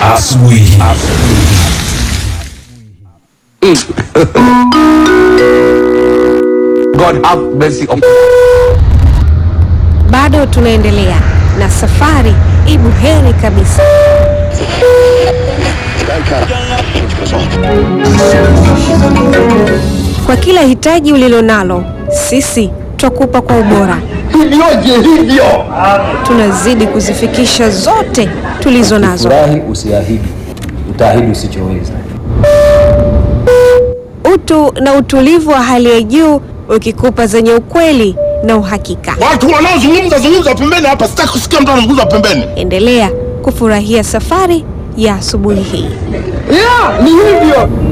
asubuhi. God have mercy upon Bado tunaendelea na safari ibu heri kabisa. Kwa kila hitaji ulilonalo, sisi twakupa kwa ubora. Ilioje hivyo? Tunazidi kuzifikisha zote tulizo nazo. Furahi usiahidi, utaahidi usichoweza. Utu na utulivu wa hali ya juu ukikupa zenye ukweli na uhakika. Watu wanaozungumza zungumza pembeni hapa, sitaki kusikia mtu anazungumza pembeni. Endelea kufurahia safari ya asubuhi hii. Yeah, ni hivyo.